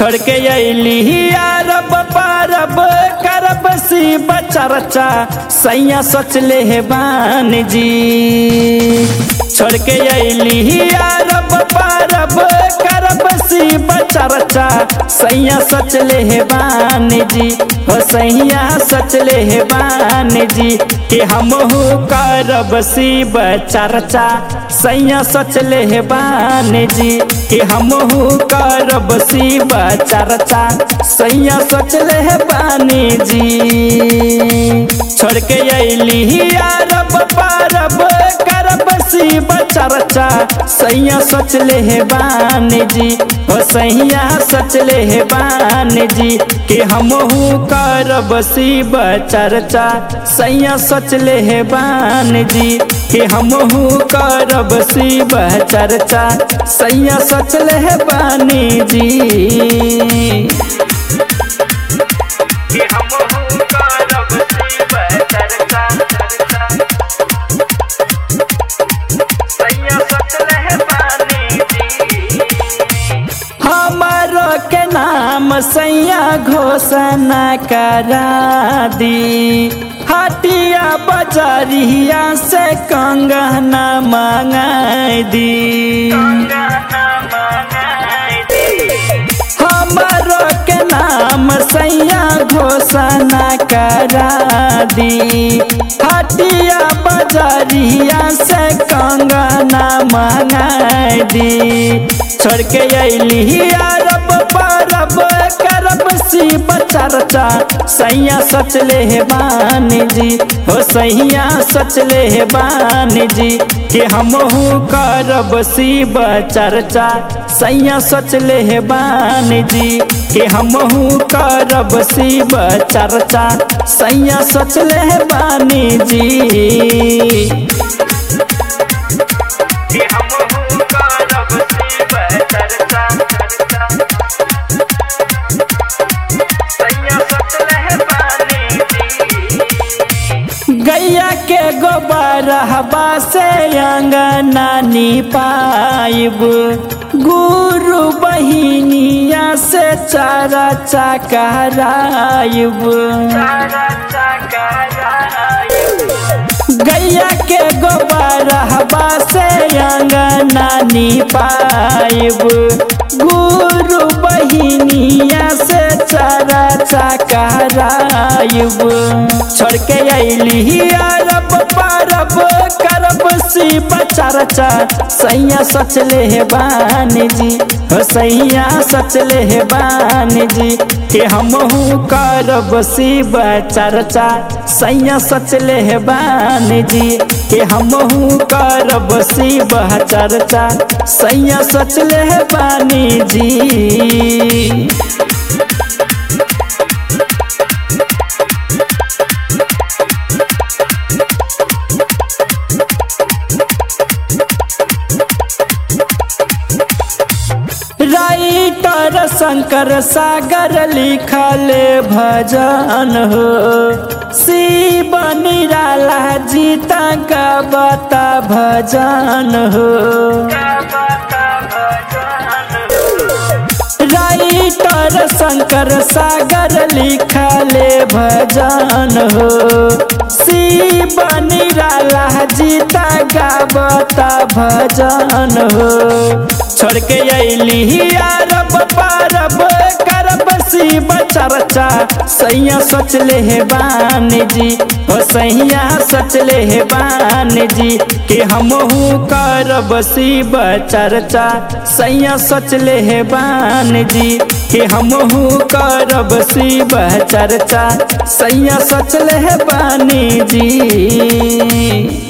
छोड़ के अली अरब परब करब सी बचरचा सैया सोच ले हे बान जी छोड़ के अली अरब परब करब सी बचरचा सैया सोच ले हे बान जी हो सैया सोच ले हे बान जी कि हमहू करब सी बचरचा सैया सोच ले हे बान जी कि हमहू करब सी बचरचा सैया सोच ले हे बानी जी छोड़ के अली अरब परब करब सी बचरचा सैया सोच ले हे बान जी हो सैया सोच ले हे बान जी कि हमहू करब सी बचरचा सैया सोच ले हे बान जी कि हमहू करब सी बचरचा सैया सोच ले हे बानी जी कि हमहू करब सी बचरचा सैया सोच ले हे बानी जी हमारो के नाम सैया घोषणा करा दी हटिया बजरिया से कंगना मंगाई दी हमारो के नाम सैया घोषणा करा दी हटिया बजरिया से कंगना मंगाई दी छोड़ के अली अरब परब करब सी बचरचा सैया सोच ले हे बान जी हो सैया सोच ले हे बान जी कि हमहू करब सी बचरचा सैया सोच ले हे बान जी कि हमहू करब सी बचरचा सैया सोच ले हे बानी जी कि हमहू करब सी बचरचा सैया सोच ले हे बानी जी गैया के गोबर हवा से अंगना पाइब गुरु बहिनिया से चारा चकराइब गैया के गोबर हवा से अंगना पाइब गुरु बहिनिया से चारा चकराइब छोड़ के अली अरब परब करब सी बचरचा सैया सोच ले हे बान जी हो सैया सोच ले हे बान जी कि हमहू करब सी बचरचा सैया सोच ले हे बान जी कि हमहू करब सी बचरचा सैया सोच ले हे बानी जी राइटर शंकर सागर लिखल भजन हो शिव निराला जीता गबता भजन हो राइटर शंकर सागर लिखल भजन हो शिव निराला जीता गबता भजन हो छोड़ के अली अरब परब करब सी बचरचा सैया सोच ले हे बान जी हो सैया सोच ले हे बान जी कि हमहू करब सी बचरचा सैया सोच ले हे बान जी कि हमहू करब सी बचरचा सैया सोच ले हे बानी जी